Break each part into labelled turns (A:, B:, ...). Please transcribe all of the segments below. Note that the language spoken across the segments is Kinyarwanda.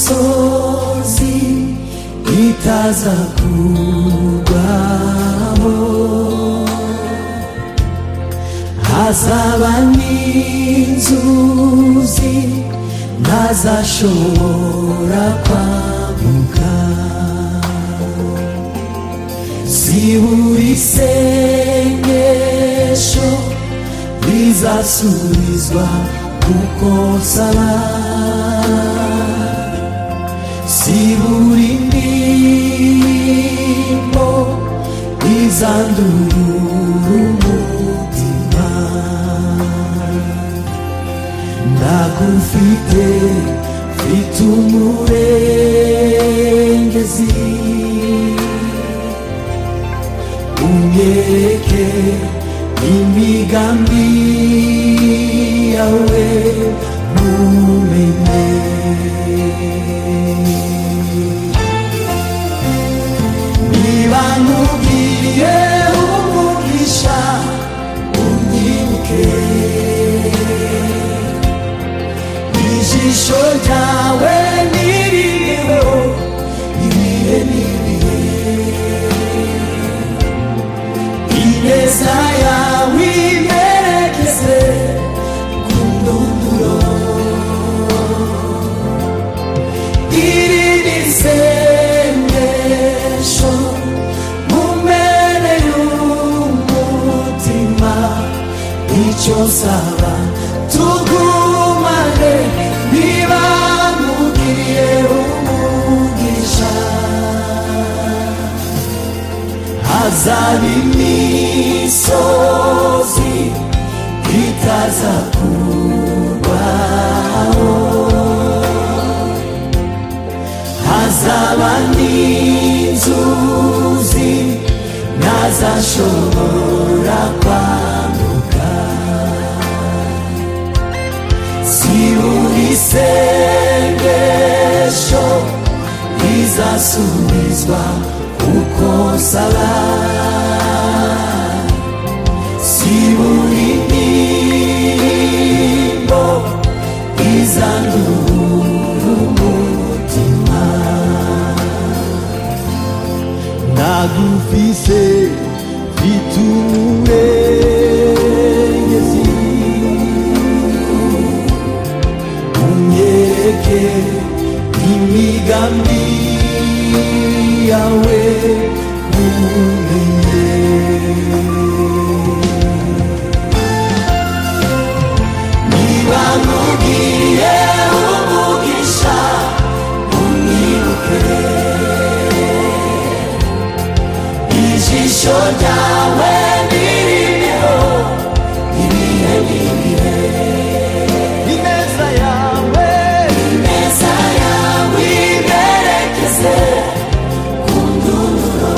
A: imisozi itaza kugwaho hazaba n'inzuzi ntazashobora kwambuka zibura isengesho rizasubizwa kuko nsaba zibura indirimbo izandurura umutima ndagufite mfite umurengezi umwereke imigambi yawe mumenye niba nkubwiye umugisha unyibuke ijisho ryawe nirireho ibihe n'ibihe ineza yawe imerekeze ku ndunduro iri ni isengesho mu mpera y'umutima icyo nsaba tugumane niba nkubwiye umugisha hazaba imisozi itaza kugwaho hazaba n'inzuzi ntazashobora kwambuka zibura isengesho rizasubizwa uko nsaba zibura indirimbo izandurura umutima ndagufise mfite umurengezi unyereke imigambi yawe mumenye niba nkubwiye umugisha unyibuke ijisho ryawe nirineho ibihe n'ibihe ineza yawe ineza yawe iberekeze ku ndunduro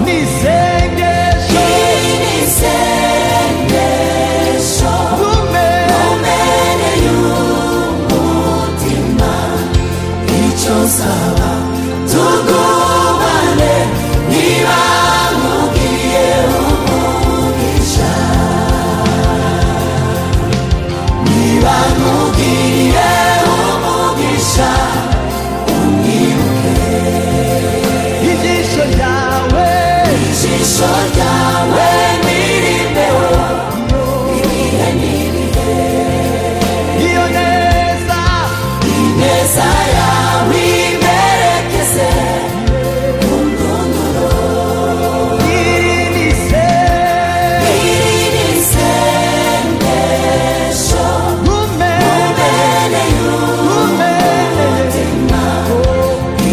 B: n'isengesho
A: iri ni isengesho
B: kumera
A: umere y'umutima icyo nsaba tugumane niba nkubwiye umugisha niba nkubwiye umugisha umwibuke
B: ijisho ryawe
A: ijisho ryawe nirimbeo ibihe n'ibihe
B: iyo neza
A: ineza yawe imerekeze ku ndunduro
B: iri n'isengesho
A: iri ni isengesho
B: kumera
A: mbere
B: kumera
A: y'umutima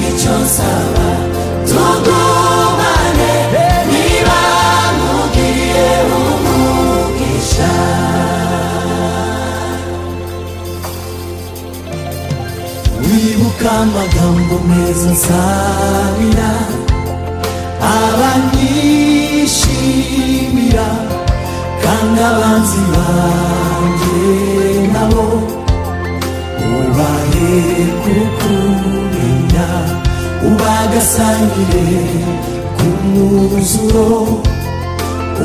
A: icyo nsaba tugumane niba nkubwiye umugisha wibuka amagambo meza nsabira abanyishimira kandi abanzi banjye nabo ubahe kukumenya ubagasangire ku mwuzuro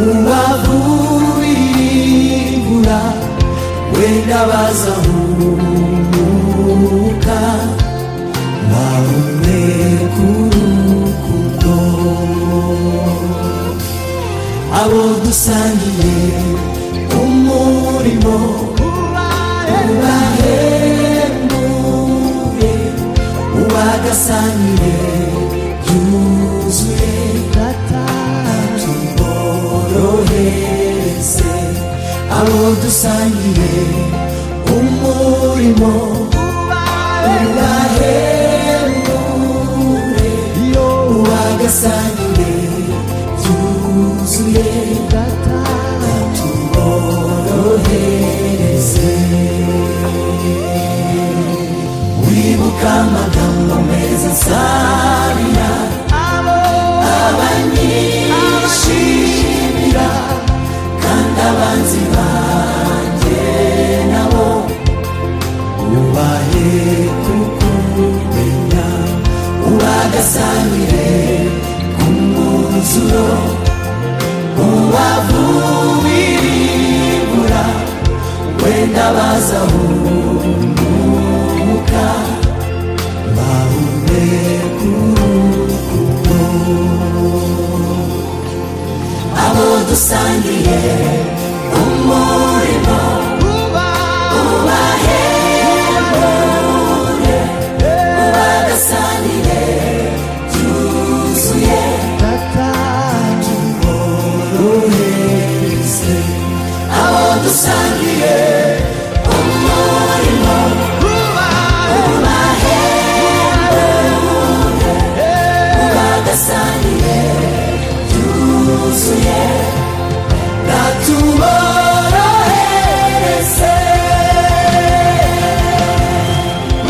A: ubavubiribura wenda bazahumuka bahumeka urukundo abo dusangiye umurimo ubahembuye ubagasangiye yuzuye tuborohereze abo dusangiye umurimo ubahembuye ubagasangiye yuzuye tuborohereze wibuka amagambo meza nsabira abanyishimira kandi abanzi banjye nabo ubahe kukumenya ubagasanire ku mwuzuro ubavuwiribura wenda bazahumuka bahumeka urukundo abo dusangiye umurimo ubahembuye ubagasanire byuzuye tuborohereze abo dusangiye umurimo ubagasanire byuzuye natuborohereze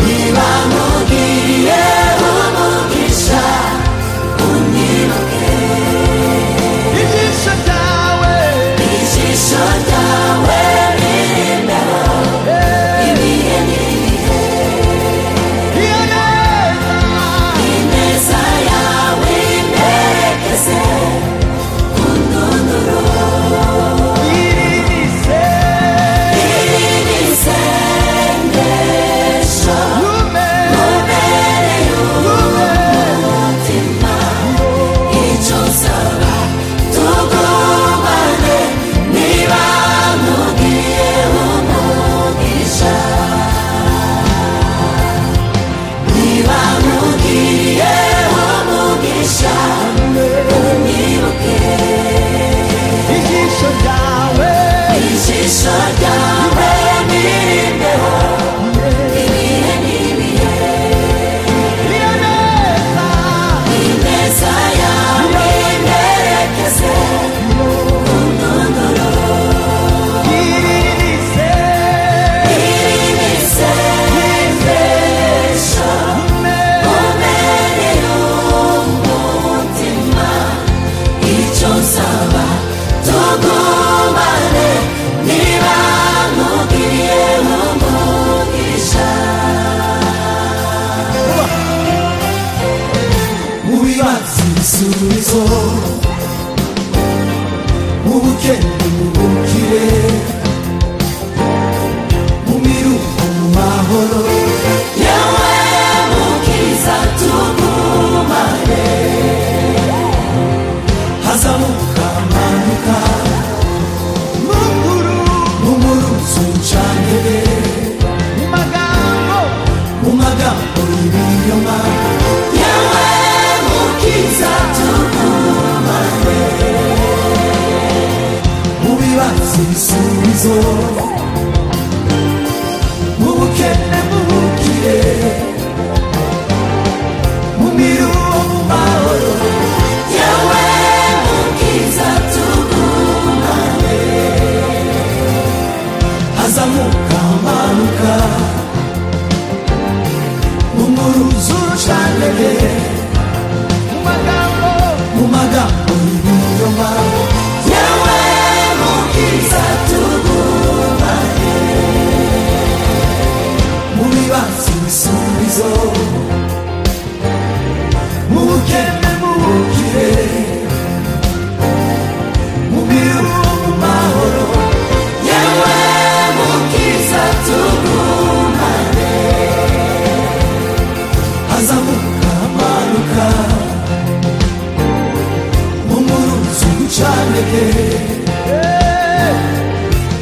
A: niba mugiye umugisha unyibuke
B: Ijisho ryawe
A: ijisho ryawe riri imbere ibihe n'ibihe
B: iyo neza
A: ineza yawe imperekeze ku ndunduro
B: irinise
A: iri n'isengesho
B: umere
A: ubereye umutima icyo usaba tugumane niba nkubwiye umugisha niba nkubwiye umugisha unyibuke
B: ijisho ryawe
A: ijisho ryawe n'irimbeho ibihe n'ibihe
B: iyo neza
A: ineza yawe imperekeze ku ndunduro
B: irinise
A: ibisubizo mu bukene mu bukire mu miruko mu mahoro yewe mukiriza tugumane hazamuka amanuka
B: mukuru
A: mu muruzo ncanire
B: mu magambo
A: mu magambo y'ibinyoma yewe mukiriza tugumane
C: cyane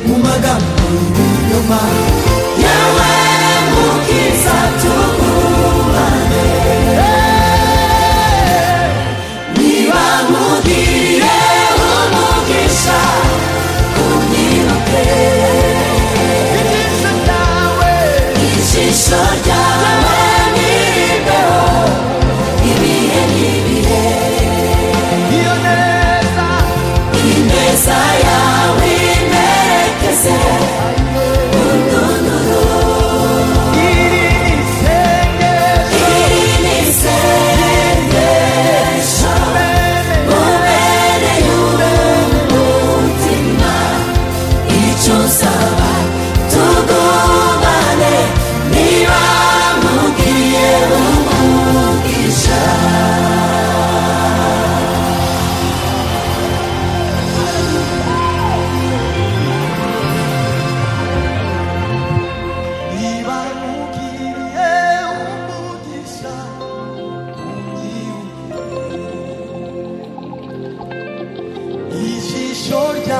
C: mu magambo y'ibinyoma yawe mukiza tugumane niba mugiriye umugisha unyibuke
A: Ijisho ryawe
C: ijisho ryawe niribeho ibihe n'ibihe
A: iyo neza
C: ineza yawe imerekeze
A: iri isengesho
C: iri ni isengesho ubereye umutima icyo usaba tugumane niba mubwiye umugisha
A: niba nkugiriye umugisha unyibuke ijisho ryawe